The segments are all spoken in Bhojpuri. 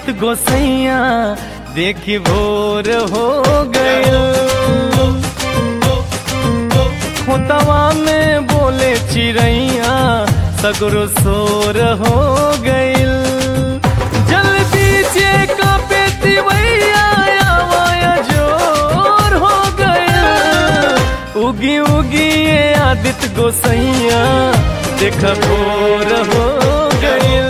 आदित गोसैया देखी भोर हो गए खोतवा में बोले चिड़ैया सगरो सोर हो गइल जल बीचे का पेती भैया आवाया जोर हो गइल उगी उगी ये आदित गोसैया देख भोर हो गइल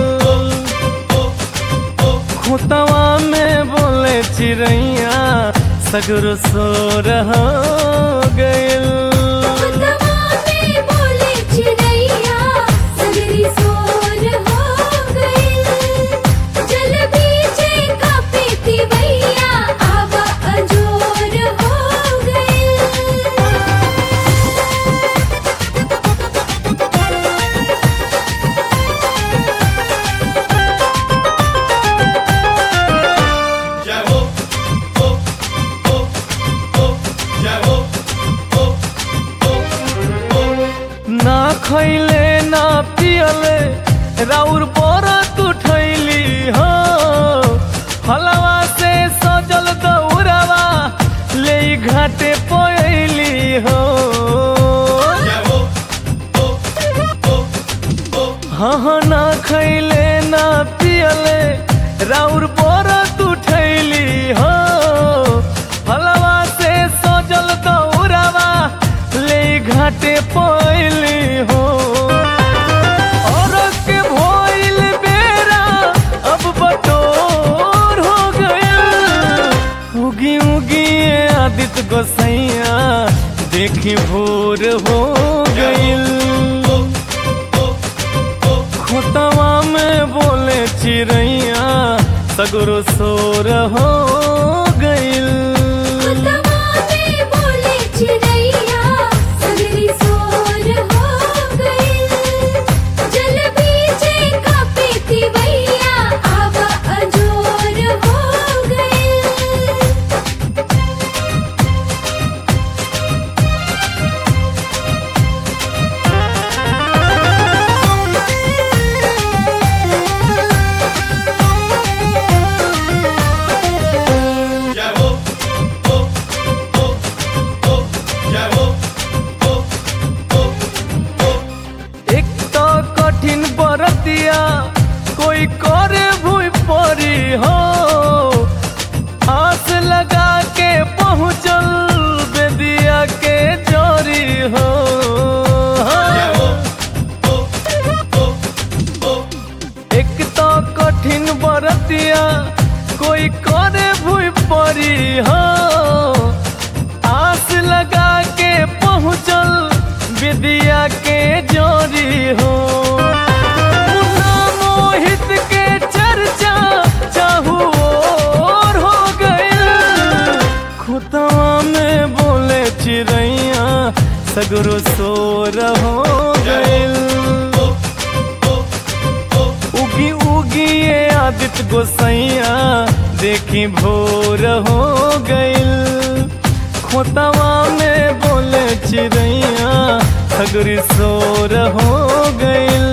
खोतवा में बोले चिड़ैया सगरो सोर हो गइल खुतवा में बोले चिड़ैया सगरी सोर हो गइल जल बीचे का पीती भैया आवा अजोर हो गइल जय हो हो हो हो जय हो हो हो हो ना खैले ना पियले राउर बरत उठैली हो हलवा से सजल दौड़वा ले घाटे पयली हो जय हो हो हो हो हाँ हाँ ना खैले ना पियले राउर बरत उठैली हो हलवा से सजल दौड़वा ले घाटे पयली हो औरत के भइल बेरा अब बटोर हो गइल उगी उगी ये आदित गोसैया देखी भोर हो गइल खोतवा में बोले चिड़ैया सगरो सोर हो गइल खुतवा में बोले चिड़ैया सगरी सोर हो गइल जल बीचे का पीती भैया आवा अजोर हो गइल जय हो हो हो हो जय हो हो हो हो एक तो कठिन बरतिया कोई करे भूई परी हो आस लगा के पहुँचल बेदिया के जोरी हो जय हो हो हो हो एक तो कठिन बरतिया कोई करे भूई परी हो आस लगा के पहुँचल विद्या के जोरी हो मुन्ना मोहित के चर्चा चाहू और हो गइल खुतवा में बोले चिड़ैया सगरो सोर हो गइल उगी उगी ये आदित गोसैया देखी भोर हो गइल खोतवा में बोले चिड़ैया सगरी सोर हो गइल